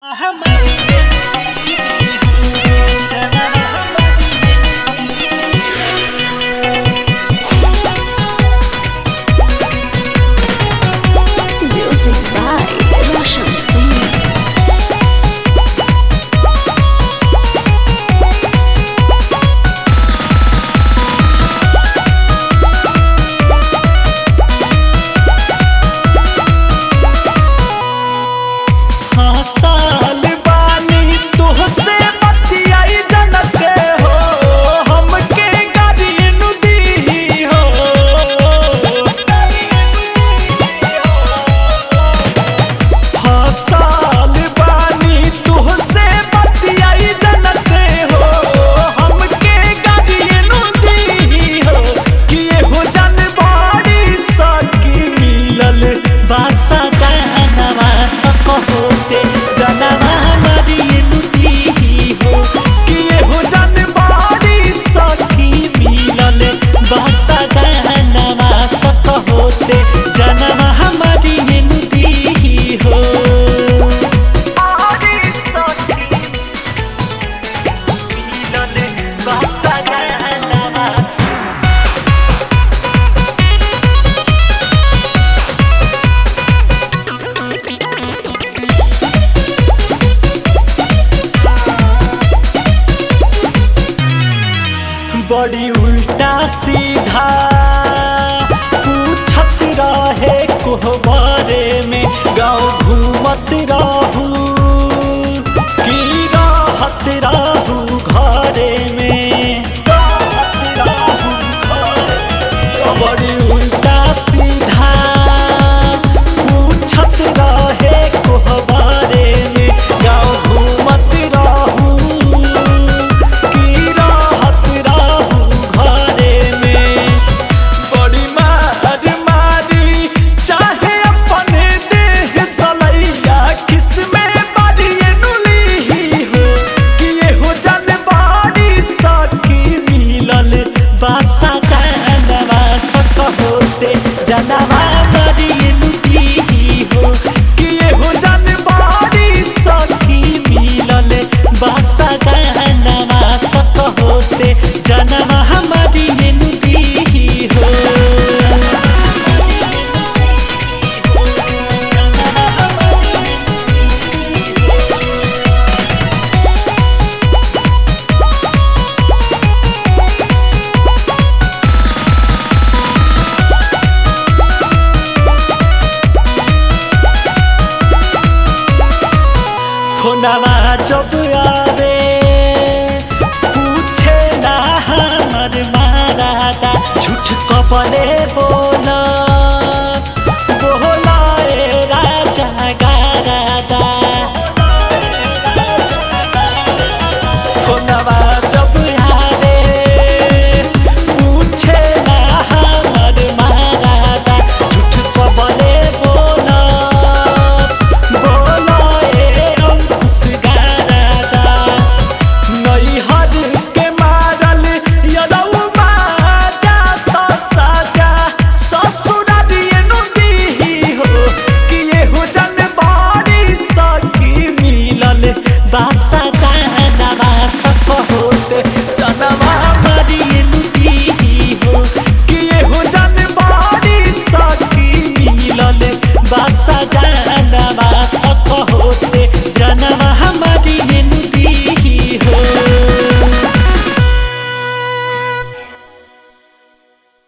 Music by Roshan Singh. हाँ साल बानी तोहसे बतियाई जनते हो हमके गाड़ी नु दी हो हाँ साल बानी तोहसे बतियाई जनते हो हमके गाड़ी नु दी हो कि एहो जनबाड़ी सकी मिलल बासा जानवा सक होते जनवा मरिए नुदी हो कि एहो जनबाड़ी सखी मिलल बासा जानवा सक होते जनवा मरिए नुदी हो बासा जानवा बड़ी उल्टा सीधा पूछत रहे कोहबारे में गाँव घूमत रहू की राहत रहू घरे में राहत रहू घरे में। बड़ी उल्टा सीधा पूछत रहे कोहबारे में गाँव घूमत रहू की राहत रहू घरे में बड़ी मार मारी चाहे अपने देह सलैया किसमें बड़ी नुली हो कि एहो जनबाड़ी सखी मिलल बासा जानवा सक होते जनवा बड़ी नुदी हो कि एहो जनबाड़ी सखी मिलल बासा जानवा सक होते जनवा हमारी नुदी हो फोनवा जब आवे पूछे ना हमर मारादा झूठ कबले बोल